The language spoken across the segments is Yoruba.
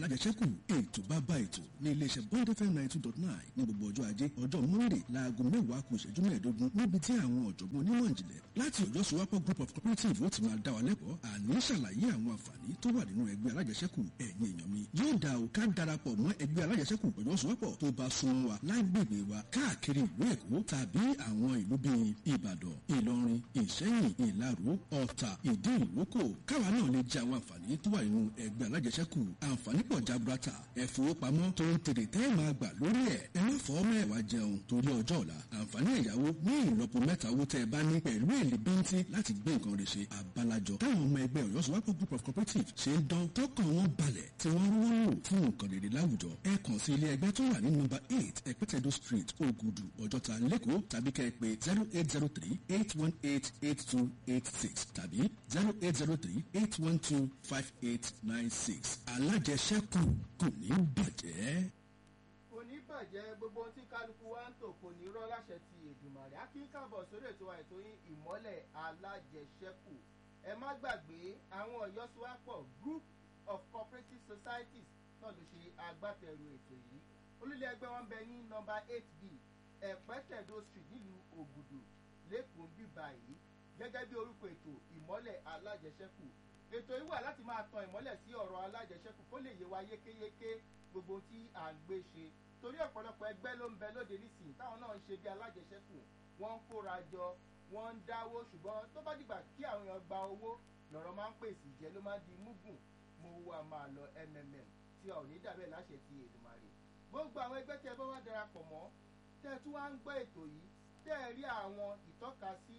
alájẹsẹ́kù ètò bàbá ètò ní iléeṣẹ́ bond fm ninety two dot nine ní gbogbo ọjọ́ ajé ọjọ́ monday láago mẹ́wàá kù ìṣẹ́jú mẹ́ẹ̀ẹ́dógún níbi tí àwọn ọ̀jọ̀gbọ́n onímọ̀ ìjìnlẹ̀ láti ọjọ́ sowapọ̀ group of cooperative ó ti máa dá wa lẹ́kọ̀ọ́ àní ṣàlàyé àwọn àǹfààní tó wà nínú ẹgbẹ́ alájẹsẹ́kù ẹ̀yin èèyàn mi yóò dá o ká darapọ̀ mọ́ ẹgbẹ́ alájẹsẹ́kù ọjọ́ sowapọ̀ tó bá súnmọ́ wa lágbègbè wa káàkiri ìlú èkó tàbí àwọn ìlú bíi ìbàdàn ìlọrin ìṣẹ́yìn ìlaró ọ̀tà ìdí ìrókò káwa náà lè jẹ àwọn àǹfààní tó wà nínú ẹgbẹ́ alájẹsẹ́kù àǹfààní pọ̀ jaburata ẹ̀fowópamọ́ tó ń tèrè tẹ́ máa gbà lórí ẹ̀ ẹ má fọ́ mẹ́wàá jẹun torí ọjọ́ ọ̀la àǹfààní ẹ̀yáwó ní ìlọ́po mẹ́ta owó tẹ́ ẹ bá ní pẹ̀lú èlé bíntín láti gbé nǹkan rẹ̀ ṣe àbálàjọ táwọn ọmọ ẹgbẹ́ ọ̀yọ́ sọ́wọ́pọ̀ group of cooperative ṣe ń dán tọkàn wọn balẹ̀ tí wọ́n rówó lò fún nǹkan rere láwùjọ ẹ kàn sí ilé ẹgbẹ́ tó wà ní nọ́mbà eight ẹ̀pẹ́tẹ̀dọ̀ street ògùdù ọjọ́ta lẹ́kọ̀ọ́ tàbí kẹ́ ẹ pé zero eight zero three eight one eight eight two eight six tàbí zero eight zero three eight one two five eight nine six alájẹsẹ́kù kò ní bàjẹ́. kò ní bàjẹ́ gbogbo ohun tí kálukú wa ń tò kò ní rọ́ láṣẹ ti èdùmàrè á kí ń káàbọ̀ sórí ètò wa ètò yín ìmọ́lẹ̀ alájẹsẹ́kù ẹ má gbàgbé àwọn ọ̀yọ́sowápọ̀ group of cooperative societies náà ló ṣe agbátẹrù ètò yìí olùlé ẹgbẹ́ wọn bẹ ní nọ́mbà eight b ẹ̀pẹ́tẹ̀dọ̀ street nílùú ògùdù lẹ́kùn bíbá yìí gẹ́gẹ́ bí orúkọ ètò ìmọ́lẹ̀ alájẹsẹ́kù ètò yìí wà láti máa tan ìmọ́lẹ̀ sí ọ̀rọ̀ alájẹsẹ́kù kó lè yé wa yékéyéké gbogbo tí à ń gbé ṣe torí ọ̀pọ̀lọpọ̀ ẹgbẹ́ ló ń bẹ lóde nísìnyí táwọn náà ń ṣe bí alájẹsẹ́kù wọ́n ń kóra jọ wọ́n ń dáwó ṣùgbọ́n tó bá dìgbà kí àwọn èèyàn gba owó lọ̀rọ̀ máa ń pèsè ìjẹ́ ló máa ń di múgùn mo wà máa lọ mmm tí a ò ní dàbẹ̀ láṣẹ ti èdùmàrè gbogbo àwọn ẹgbẹ́ tí ẹ bá wá darapọ̀ mọ́ tẹ́ ẹ tún wá ń gbọ́ ètò yìí tẹ́ ẹ rí àwọn ìtọ́kasí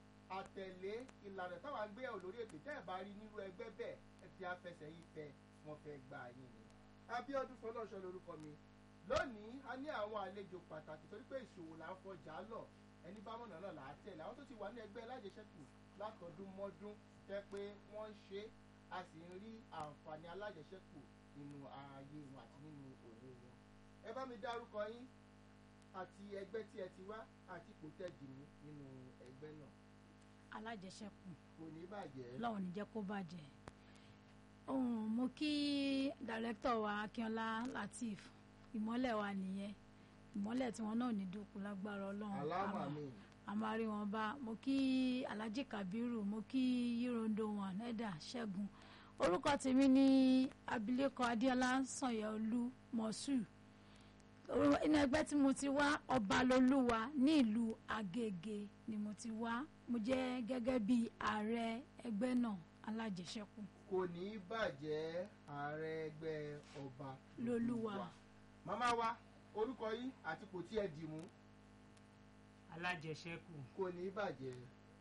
àtẹ̀lé ìlànà táwọn àgbéyẹ̀wò lórí ètò tẹ́ ẹ bá rí nírú ẹgbẹ́ bẹ́ẹ̀ ẹ fi afẹsẹ̀ yìí fẹ́ wọn fẹ́ gbà yín ni. abiodun fọlọ́ṣọ lorúkọ mi lónìí a ní àwọn àlejò pàtàkì torí pé ìṣòwò là ń fọjà lọ ẹni bá mọ̀nà náà là á tẹ̀lé àwọn tó ti wà ní ẹgbẹ́ alájẹsẹ́kù látọdún mọ́dún tẹ́ pé wọ́n ń ṣe a sì ń rí àǹfààní alájẹsẹ́kù nínú ààyè wọn àti nínú òwò wọn. ẹ bá mi dárúkọ yín àti ẹgbẹ́ tí ẹ ti wá àti ipò tẹ́ dì mú nínú ẹgbẹ́ náà alájẹsẹ́kù kò ní bàjẹ́. lọ́wọ́ ní jẹ́ kó bàjẹ́ ohun mo kí dàrẹ́tọ̀ wa akínọlá latif ìmọ́lẹ̀ wa nìyẹn ìmọ́lẹ̀ tí wọn náà ní dúkú lágbára ọlọ́run aláwọ̀ àmọ́- àmì àmọ́ rí wọn bá mo kí alhaji kabiru mo kí yírondo wọn ẹ̀dà ṣẹ́gun orúkọ tèmi ní abilékọ adéọlá sanyẹolú mọ̀sù Orú- inú ẹgbẹ́ tí mo ti wá ọbalolúwa ní ìlú agége ni mo ti wá mo jẹ́ gẹ́gẹ́ bí ààrẹ ẹgbẹ́ náà alájẹsẹ́kù kò ní bàjẹ́ ààrẹ ẹgbẹ́ ọba Lolúwa. màmá wa orúkọ yín àti kò tí ẹ dì mú alájẹsẹ́kù kò ní bàjẹ́.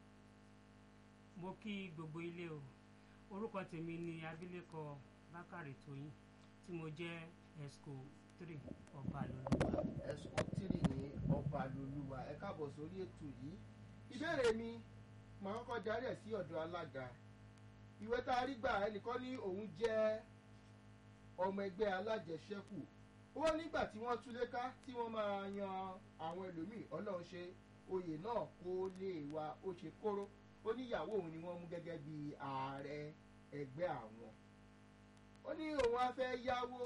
mo kí gbogbo ilé o orúkọ tèmi ni abilékọ bákàrè tóyìn tí mo jẹ́ esco three ọba lọ́lọ́wà ẹ̀sùn tìrì ní ọba lolúwa ẹ káàbọ̀ sórí ètò yìí ìbéèrè mi màá kọ́kọ́ darí ẹ̀ sí ọ̀dọ̀ alága ìwé tá a rí gbà ẹnìkan ní òun jẹ́ ọmọ ẹgbẹ́ alájẹsẹ́kù ó nígbà tí wọ́n túlé ká tí wọ́n máa yan àwọn ẹlòmíì ọlọ́run ṣe oyè náà kó lè wá ó ṣe kóró ó níyàwó òun ni wọ́n mú gẹ́gẹ́ bí ààrẹ ẹgbẹ́ àwọn ó ní òun á fẹ́ yáwó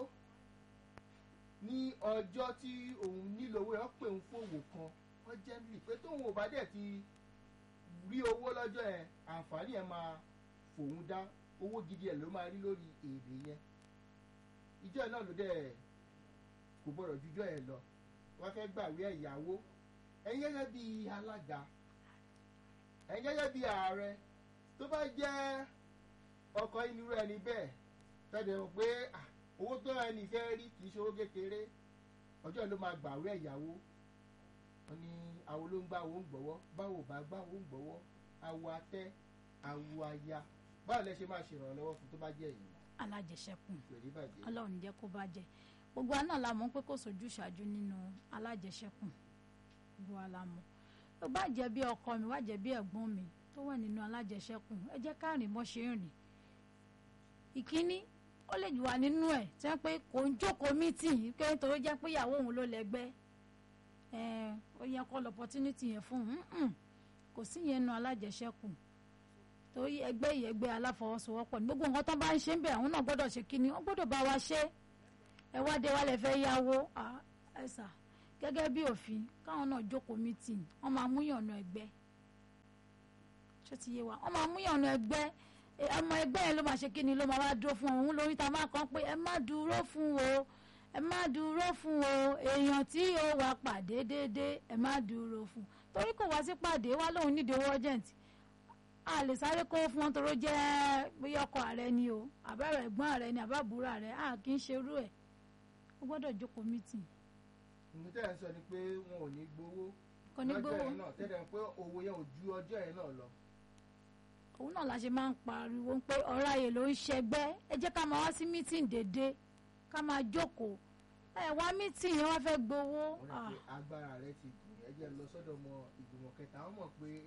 ní ọjọ́ tí òun nílò owó ẹ̀ pé òun fòwò kan urgently pé tóun ò bá dẹ̀ ti rí owó lọ́jọ́ yẹn àǹfààní ẹ̀ máa fòun dá owó gidi ẹ̀ ló máa rí lórí èrè yẹn ìjọ náà ló dẹ̀ kò gbọ́dọ̀ jújọ́ ẹ̀ lọ wọ́n fẹ́ gbàwé ẹ̀yáwó ẹ̀yin gẹ́gẹ́ bí alága ẹ̀yin gẹ́gẹ́ bí ààrẹ tó bá jẹ́ ọkọ̀ inú rẹ̀ ní bẹ́ẹ̀ tẹ́lẹ̀ mọ̀ pé ah, owó tó ẹni fẹ́ rí kì í ṣe owó kékeré ọjọ́ yìí ló máa gbàwé ẹ̀yáwó wọn ní àwo ló ń gbá owó ń gbọ́wọ́ báwo bá gbá owó ń gbọ́wọ́ awo atẹ́ awo aya báwo lẹ ṣe máa ṣèrànlọ́wọ́ fún tó bá jẹ́ yìí alájẹsẹ́kù pẹ̀lú ìbàjẹ́ ọlọ́run ní jẹ́ kó bàjẹ́ gbogbo wa náà la mọ̀ pé kò sójú ṣáájú nínú alájẹsẹ́kù gbogbo wa la mọ̀ tó bá jẹ́ bí ọkọ mi wá jẹ́ bí ẹ̀gbọ́n mi tó wà nínú alájẹsẹ́kù ẹ jẹ́ ká rìn bọ́ ṣe ń rìn ìkíní ó lè wà nínú ẹ̀ tí wọ́n pé kò ń jókòó mítìn pé nítorí jẹ́ pé ìyàwó òun ló lẹ́gbẹ́ ẹ̀ ó yẹ kó lọ opportunity yẹn fún un Mm-mm. kò sí yẹn nu alájẹsẹ́kù torí ẹgbẹ́ yìí ẹgbẹ́ aláfọwọ́sowọ́pọ̀ ní gbogbo nǹkan tó bá ń ṣe ń bẹ̀ àwọn náà gbọ́dọ̀ ṣe kíni wọ́n gbọ́dọ̀ bá wa ṣe ẹ wá dé wá lẹ fẹ́ yáwó ah, ẹ sà gẹ́gẹ́ bí òfin káwọn náà jókòó mítìn wọ́n máa mú yànnà ẹgbẹ́ ṣé ti yé wa wọ́n máa mú yànnà ẹgbẹ́ ẹ, ọmọ ẹgbẹ́ yẹn ló máa ṣe kí ni ló máa wá dúró fún òun lórí ta máa kàn pé ẹ má dúró fún o ẹ má dúró fún o èèyàn tí ó wà pàdé déédéé ẹ má dúró fún torí kò wá sí pàdé wá lóun nídìí owó urgent a lè sáré kó fún wọn toró jẹ́ bóyá ọkọ ààrẹ ni o àbẹ̀rẹ̀ ẹ̀gbọ́n ààrẹ ni àbábúrò ààrẹ a kì í ṣerú ẹ̀ ó gbọ́dọ̀ jókòó mítìn ìmú tẹ́ ẹ̀ ń sọ ni pé wọn ò ní gbowó kò ní lọ́jọ́ gbowó yẹn náà tẹ́lẹ̀ pé owó yẹn ò ju ọjọ́ yẹn náà lọ. òun náà la ṣe máa ń pariwo pé ọ̀rọ̀ ayè ló ń ṣẹgbẹ́ ẹ jẹ́ ká máa wá sí mítìn dédé ká máa jókòó ẹ wá mítìn yẹn wá fẹ́ gbowó wọ́n rẹ̀ pé agbára rẹ̀ ti gùn ẹ jẹ́ lọ sọ́dọ̀ ọmọ ìgbìmọ̀ kẹta wọ́n mọ̀ pé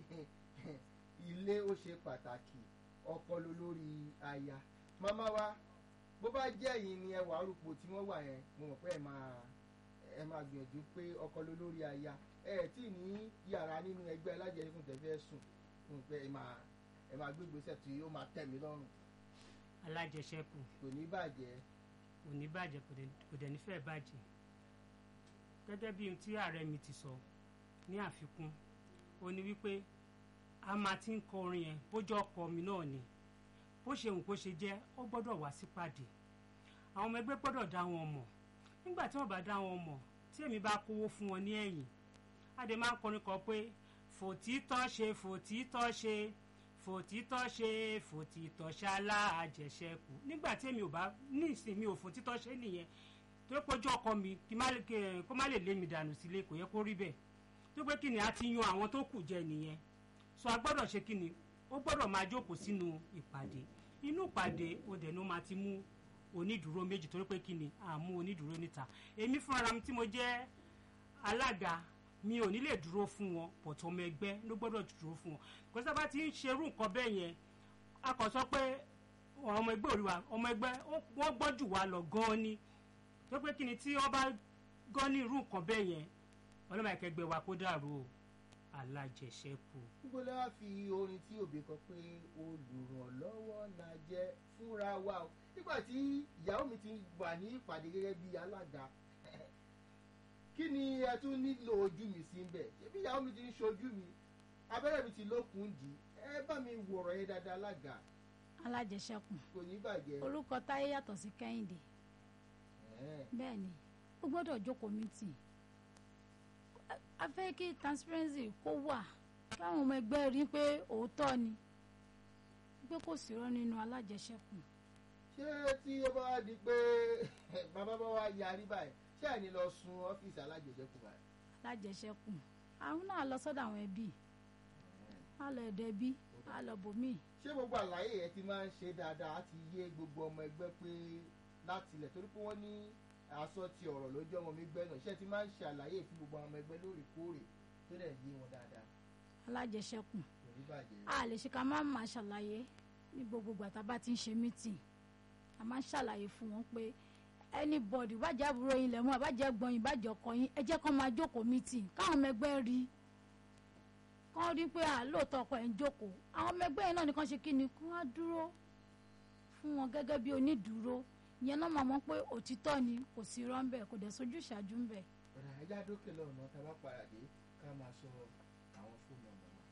ilé ó ṣe pàtàkì ọkọ ló lórí aya màmá wa bó bá jẹ́ yìí ni ẹ wà arúgbó tí wọ́n wà yẹn mo mọ̀ pé ẹ máa ẹ máa gbìyànjú pé ọkọ ló lórí aya ẹ ẹ̀ tí ì ní yàrá nínú ẹgbẹ́ alájẹsùn tẹ̀ fẹ́ sùn mo mọ̀ pé ẹ máa ẹ máa gbé ìgbésẹ̀ tí ó máa tẹ̀ mí lọ́rùn alájẹsẹ́kù kò ní bàjẹ́ kò ní bàjẹ́ kò dẹ̀- kò dẹ̀ ní fẹ́ bàjẹ́ gẹ́gẹ́ bí ohun tí ààrẹ mi ti sọ ní àfikún ó ní wípé a máa ti ń kọ orin yẹn bójú ọkọ mi náà ni bó ṣe hùn kó ṣe jẹ́ ó gbọ́dọ̀ wá sípàdé àwọn ọmọ ẹgbẹ́ gbọ́dọ̀ dá wọn mọ̀ nígbà tí wọ́n bá dá wọn mọ̀ tí èmi bá kówó fún wọn ní ẹ̀yìn a dẹ̀ máa ń kọrin kan pé fòtítọ́ ṣe fòtítọ́ ṣe fòtítọ́ ṣe fòtítọ́ ṣálá àjẹṣẹ́kù nígbà tí èmi ò bá ní ìsinmi ò fòtítọ́ ṣe nìyẹn tó yẹ kójú ọkọ mi kí má lè- kí- kó má lè lé mi dànù sílé kò yẹ kó rí bẹ́ẹ̀ tó pé kí ni a ti yan àwọn tó kù jẹ nìyẹn so a gbọ́dọ̀ ṣe kí ni ó gbọ́dọ̀ máa jókòó sínú ìpàdé inú ìpàdé ó dẹ̀ ló máa ti mú onídùúró méjì torí pé kí ni à mú onídùúró níta èmi fúnra mi tí mo jẹ́ alága mi ò ní lè dúró fún wọn pọ̀tọ́ ọmọ ẹgbẹ́ ló gbọ́dọ̀ dúró fún wọn kò sábà ti ń ṣerú nǹkan bẹ́ẹ̀ yẹn a kàn sọ pé ọmọ ẹgbẹ́ òríwá ọmọ ẹgbẹ́ ó- wọ́n gbọ́ jù wá lọ gan-an ni tó pé kí ni tí wọ́n bá gan ní irú nǹkan bẹ́ẹ̀ yẹn ọlọ́mọ ẹ̀kẹ́gbẹ́ wa kó dàrú o alájẹsẹ́kù. gbogbo lẹ́wà fi orin tí òbí kan pé olùrànlọ́wọ́ la jẹ́ fúnra wa o nígbà tí ìyàwó mi ti wà ní ìpàdé gẹ́gẹ́ bí alága kí ni ẹ tún nílò ojú mi sí ń bẹ̀ ṣébí ìyàwó mi ti ń ṣojú mi abẹ́rẹ́ mi ti lókun dì í ẹ bá mi wọ̀rọ̀ yẹn dáadáa alága alájẹṣẹ́kù kò ní bàjẹ́ orúkọ táyé yàtọ̀ sí kẹ́hìndé Ẹ̀ẹ́. bẹ́ẹ̀ ni ó gbọ́dọ̀ jókòó mítìn a fẹ́ kí transparency kó wà káwọn ọmọ ẹgbẹ́ rí pé òótọ́ ni pé kò sí irọ́ nínú alájẹṣẹ́kù ṣé tí ó bá wá di pé bàbá bá wá yarí báyìí ṣé àní lọ sun ọ́fíìsì alájẹjẹkù báyìí. alájẹṣẹ́kù àwọn náà lọ sọ́dọ̀ àwọn ẹbí á lọ ẹ̀dẹ̀ ẹbí á lọ bòmíì ṣé gbogbo àlàyé yẹn ti máa ń ṣe dáadáa á ti yé gbogbo ọmọ ẹgbẹ́ pé láti ilẹ̀ torí pé wọ́n ní aṣọ ti ọ̀rọ̀ lójú ọmọ mi gbẹ́ náà ṣé ti máa ń ṣe àlàyé fún gbogbo ọmọ ẹgbẹ́ lóòrèkóòrè tó dẹ̀ yé wọn dáadáa alájẹṣẹ́kù kò ní bàjẹ́. a lè ṣe ká má máa ṣàlàyé ní gbogbo ìgbà tá a bá ti ń ṣe mítìn a máa ń ṣàlàyé fún wọn pé anybody bàjẹ́ àbúrò yín lẹ́mú àbájẹ́ gbọ́n yín bàjẹ́ ọkọ yín ẹ jẹ́ kó máa jókòó mítìn káwọn ọmọ ẹgbẹ́ rí kán rí pé àlóòótọ́ ọkọ ẹ̀ ń jókòó àwọn ọmọ ẹgbẹ́ yẹn náà nìkan ṣe kí ni kí wọ́n á dúró fún wọn gẹ́gẹ́ bí onídùúró ìyẹn náà máa mọ̀ pé òtítọ́ ni kò sí irọ́ ńbẹ̀ kò dẹ̀ sójú ìṣáájú ńbẹ̀ ọ̀rọ̀ ajá dókè lọ́nà tá a bá padà dé ká máa sọ àwọn fóònù ọ̀nà wa.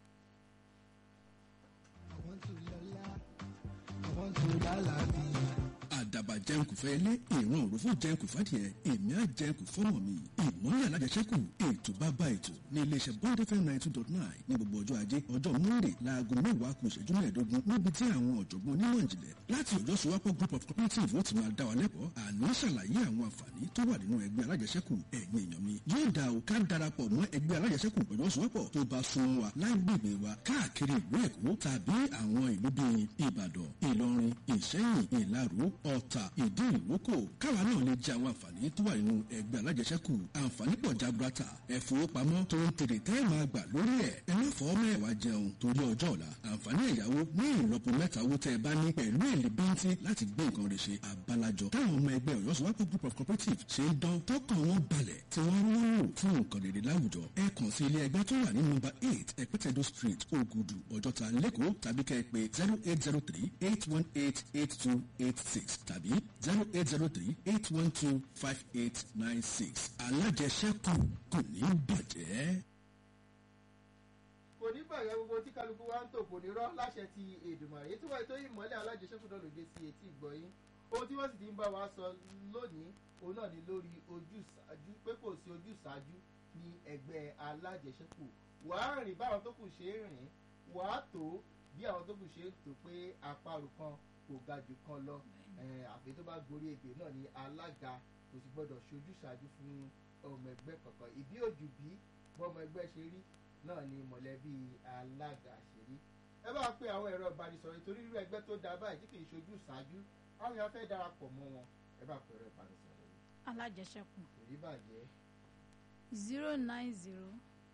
I want to lọ́lá. I want to lálàáfíà. àdàbà jẹun kò fẹ́ ilé ìran òrùfó jẹun kò fàdìẹ èmi á jẹun kò fọ́mọ mi ìmọ̀lẹ̀ alájẹsẹ́kù ètò bàbá ètò ní iléeṣẹ́ bond fm ninety two dot nine ní gbogbo ọjọ́ ajé ọjọ́ monday láago mẹ́wàá kù ìṣẹ́jú mẹ́ẹ̀ẹ́dógún níbi tí àwọn ọ̀jọ̀gbọ́n onímọ̀ ìjìnlẹ̀ láti ọjọ́ sowapọ̀ group of cooperative ó ti máa dá wa lẹ́kọ̀ọ́ àní ṣàlàyé àwọn àǹfààní tó wà nínú ẹgbẹ́ alájẹsẹ́kù ẹ̀yin èèyàn mi yóò dá o ká darapọ̀ mọ́ ẹgbẹ́ alájẹsẹ́kù ọjọ́ sowapọ̀ tó bá súnmọ́ wa lágbègbè wa káàkiri ìlú èkó tàbí àwọn ìlú bíi ìbàdàn ìlọrin ìṣẹ́yìn ìlaró ọ̀tà ìdí ìrókò káwa náà lè jẹ àwọn àǹfààní tó wà nínú ẹgbẹ́ alájẹsẹ́kù àǹfààní pọ̀ jaburata ẹ̀fowópamọ́ tó ń tèrè tẹ́ máa gbà lórí ẹ̀ ẹ má fọ́ mẹ́wàá jẹun torí ọjọ́ ọ̀la àǹfààní ẹ̀yáwó ní ìlọ́po mẹ́ta owó tẹ́ ẹ bá ní pẹ̀lú èlé bíntín láti gbé nǹkan rẹ̀ ṣe àbálàjọ táwọn ọmọ ẹgbẹ́ ọ̀yọ́ sọ́wọ́pọ̀ group of cooperative ṣe ń dán tọkàn wọn balẹ̀ tí wọ́n ń lò fún nǹkan rere láwùjọ ẹ kàn sí ilé ẹgbẹ́ tó wà ní nọ́mbà eight ẹ̀pẹ́tẹ̀dọ̀ street ògùdù ọjọ́ta lẹ́kọ̀ọ́ tàbí kẹ́ ẹ pé zero eight zero three eight one eight eight two eight six tàbí zero eight zero three eight one two five eight nine six alájẹsẹ́kù kò ní bàjẹ́. kò ní bàjẹ́ gbogbo tí kálukú wa ń tò kò ní rọ́ láṣẹ ti èdùmàrè ètò wa ètò ìmọ̀lẹ̀ alájẹsẹ́kù náà lòdì sí etí ìgbọ̀yìn ohun tí wọ́n sì ti ń bá wa sọ lónìí òun náà ni lórí ojúṣàájú pé kò sí ojúṣàájú ní ẹgbẹ́ alájẹsẹ́kù wàá rìn báwọn tó kù ṣe é rìn wàá tó bí àwọn tó kù ṣe é tó pé àparò kan kò ga jù kan lọ àfi tó bá gorí ebè náà ni alága kò sì gbọdọ̀ ṣojúṣàájú fún ọmọ ẹgbẹ́ kankan ìbí òjù bí bọ́mọ ẹgbẹ́ ṣe rí náà ni mọ̀lẹ́bí alága ṣe rí ẹ bá pe àwọn ẹ̀rọ ìbánisọ̀rọ̀ ìtorí irú ẹgbẹ́ tó da báyìí tí kì í ṣojú ṣáájú àwọn èèyàn fẹ́ darapọ̀ mọ́ wọn ẹ bá pe ẹ̀rọ ìbánisọ̀rọ̀ yìí alájẹsẹ́kù kò rí bàjẹ́ zero nine zero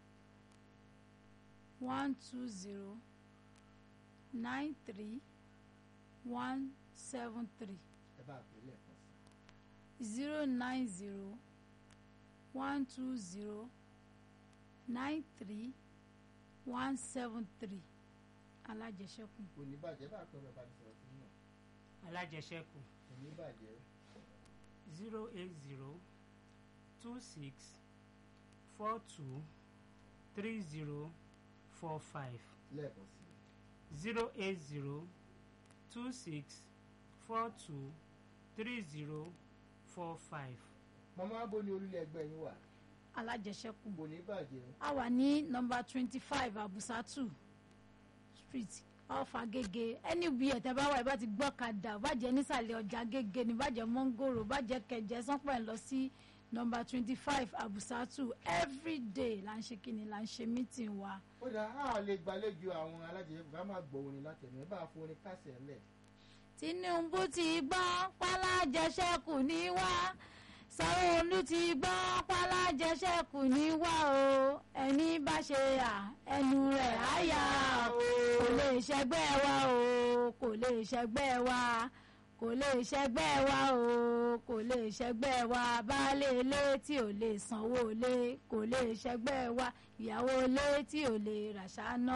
one two zero nine three one seven three ẹ bá pe lẹ́ẹ̀kan sí zero nine zero one two zero nine three one seven three alájẹsẹ́kù kò ní bàjẹ́ bá pe ẹ̀rọ ìbánisọ̀rọ̀ sí náà alájẹsẹ́kù kò ní bàjẹ́ zero eight zero two six four two three zero four five lẹ́ẹ̀kan sí zero eight zero two six four two three zero four five. mọ́mọ́ abo ni orílẹ̀ ẹgbẹ́ yín wà alájẹsẹ́kù kò ní bàjẹ́ a wà ní nọmba twenty five abusatu street off agege anywhere tẹ́ bá wà ẹ bá ti gbọ́ kadà bàjẹ́ nísàlẹ̀ ọjà agege ní bàjẹ́ mọ́ngòrò bàjẹ́ kẹjẹ sánpẹ̀ lọ sí nọmba twenty five abusatu everyday là ń ṣe kíni là ń ṣe meeting wa ó dà á lè gbàlejò àwọn alájẹsẹ́kù ká má gbọ́ orin látẹ̀mí ẹ bá fún orin kásẹ̀ ńlẹ̀ tinubu ti gbọ́ pálájẹsẹ́kù ní wá sanwó-olu ti gbọ́ pálájẹsẹ́kù ní wá o ẹni bá ṣe à ẹnu rẹ̀ á yà o kò lè ṣẹgbẹ́ wa o kò lè ṣẹgbẹ́ wa kò lè ṣẹgbẹ́ wa o kò lè ṣẹgbẹ́ wa baálé ilé tí ò lè sanwó ilé kò lè ṣẹgbẹ́ wa ìyàwó ilé tí ò lè ràṣà náà.